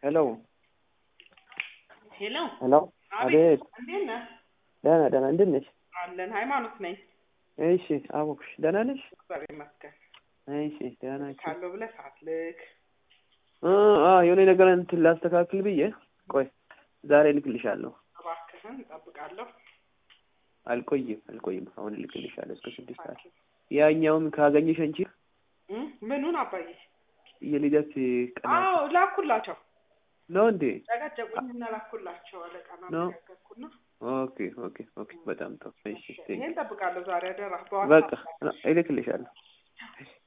ሄሎ ሄሎ ሄሎ፣ አቤት አቤት። እንዴት ነህ? ደህና ደህና፣ እንዴት ነሽ? አለን ሃይማኖት ነኝ። እሺ፣ አወኩሽ። ደህና ነሽ? እግዚአብሔር ይመስገን። እሺ፣ ደህና ነሽ? ካለው ብለህ ሳትልክ አ አ የሆነ ነገር እንትን ላስተካክል ብዬ፣ ቆይ ዛሬ እልክልሻለሁ። እባክህን እጠብቃለሁ። አልቆይም አልቆይም፣ አሁን እልክልሻለሁ እስከ ስድስት ሰዓት። ያኛውን ካገኘሽ አንቺ እ ምኑን አባዬ? የልደት ቀን አዎ ላኩላቸው። ነው እንዴ? ጨቀጨቁኝና ላኩላቸው። አለቃና ነው። ተነጋገርኩና ኦኬ ኦኬ ኦኬ፣ በጣም ጥሩ። እሺ፣ ቴንክ ይሄን እጠብቃለሁ ዛሬ አደራ በቃ በዋትሳፕ እልክልሻለሁ።